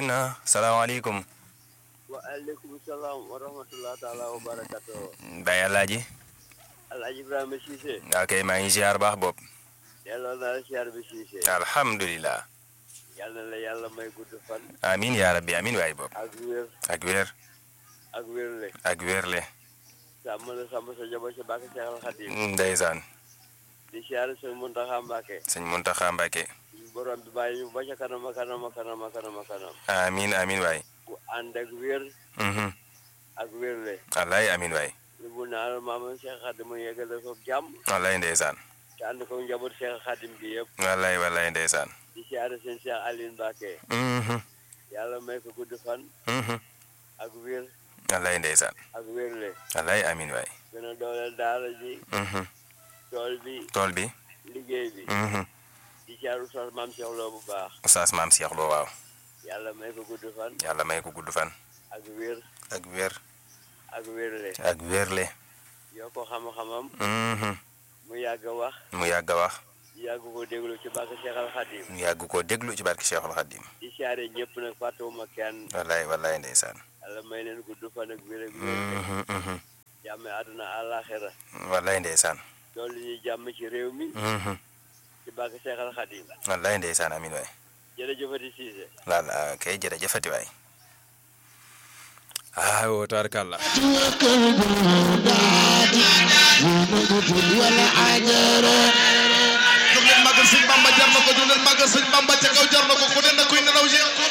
na salaamaaleykum waaleykum salaam wa rahmatulah taala wa barakatuh Baye Alaaji Alaaji Ibrahima Cissé ok maa ngi ziar baax bopp delloo naa la siyaar bi Cissé alhamdulilah yàlla na la yàlla may gudd fan amin yaa rabbi amin waay bopp ak wér ak wér ak wérle ak wérle sàmm la sàmm sa jabo sa bàkk Seexal Xadim ndeysaan di siyaar sëñ Muntaxa Mbàkke sëñ Muntaxa Mbàkke borom bi bàyyi ñu ba ca kanam a kanam a kanam a kanam a kanam amin amin waay bu ànd ak wér mhm ak wérle wallaay amin waay lu bu naa la maamam Seex Xadim mu yeggale ko jàmm wallaay ndeysaan te ànd ko njaboot Seex Xadim gi yëpp wallaay wallaay ndeysaan di siyaar sëñ Seex Aline Mbàkke mhm yàlla may ko gudd fan mhm ak wér wallaay ndeysaan ak wérle wallaay amin waay gën a dooleel daara ji mhm tool bi tool bi liggéey bi mhm di caaru sos maam Cheikh Lo bu baax Oustaz Maam Cheikh Lo waaw yàlla may ko gudd fan yàlla may ko gudd fan ak wér ak wér ak wérle ak wérle yoo ko xam-xamam mhm mu yàgg a wax mu yàgg a wax yàgg ko déglu ci bàkk Seexal Xadim mu yàgg koo déglu ci barke Cheikhul Khadim di siyaare ñëpp nag fàttewuma kenn wallaay wallaay ndeysaan yàlla may leen gudd fan ak wér ak wérle mhm mhm jàmme àdduna àllaaxira wallaay ndeysaan loolu ñuy jàmm ci réew mi mhm ci bàkk Seexal Xadim wallaay ndeysaan amin waay jërëjëfati Cissé laal kay jërëjëfati waay ah woo tabarkàlla jóg leen màggal sëñ Bamba jar na ko jóg leen màggal sëñ Bamba ca kaw jar na ko ku ne na kuy nelaw